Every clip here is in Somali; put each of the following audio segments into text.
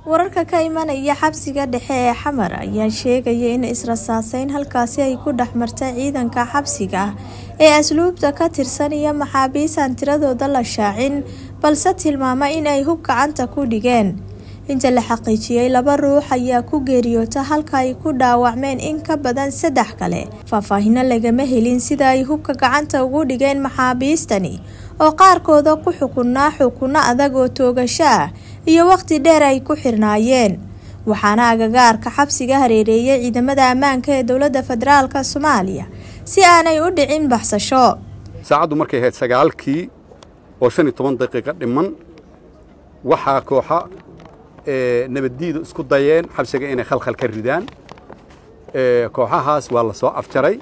wararka ka imanaya xabsiga dhexe ee xamar ayaa sheegaya in israsaaseyn halkaasi ay ku dhex martay ciidanka xabsiga ee asluubta ka tirsan iyo maxaabiis aan tiradooda la shaacin balse tilmaama in ay hub gacanta ku dhigeen inta la xaqiijiyey laba ruux ayaa ku geeriyoota halka ay ku dhaawacmeen in ka badan saddex kale faahfaahino lagama helin sida ay hubka gacanta ugu dhigeen maxaabiistani oo qaarkooda ku xukunaa xukunno adag oo toogasho ah iyo waqti dheer ay ku xirnaayeen waxaana agagaarka xabsiga hareereeyay ciidamada ammaanka ee dowladda federaalka soomaaliya si aanay u dhicin baxsasho saacaddu markay ahayd sagaalkii oo shan iyo toban daqiiqo dhiman waxaa kooxa nabaddiidu isku dayeen xabsiga inay khalkhal ka ridaan kooxahaas waa la soo afjaray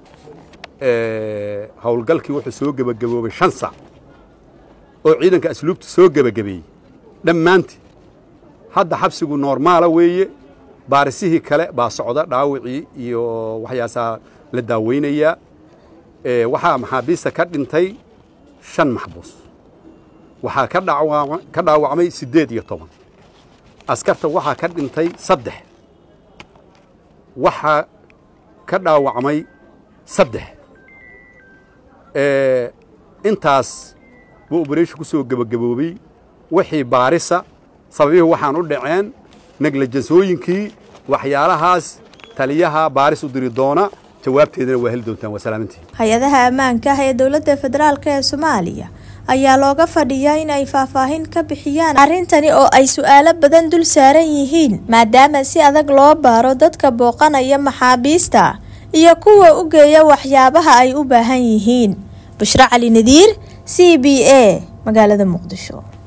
howlgalkii wuxuu soo gebagaboobay shan sac oo ciidanka asluubta soo gebagabeeyey dhammaantii hadda xabsigu noormaala weeye baarisihii kale baa socda dhaawicii iyo waxyaasaa la daaweynayaa waxaa maxaabiista ka dhintay shan maxbuus waxaa ka dhaawacmay siddeed iyo toban askarta waxaa ka dhintay saddex waxaa ka dhaawacmay saddex intaas buu obereeshin ku soo gebagaboobay wixii baarisa sababihii waxaan u dhaceen neglajansooyinkii waxyaalahaas taliyaha baaris u diri doona jawaabteedana waa heli doontaan waa salaamantii hay-adaha ammaanka ah ee dowladda federaalk ee soomaaliya ayaa looga fadhiyaa in ay faahfaahin ka bixiyaan arrintani oo ay su-aalo badan dul saaran yihiin maadaama si adag loo baaro dadka booqanaya maxaabiista iyo kuwa u geeya waxyaabaha ay u baahan yihiin bushro cali nadiir c b a magaalada muqdisho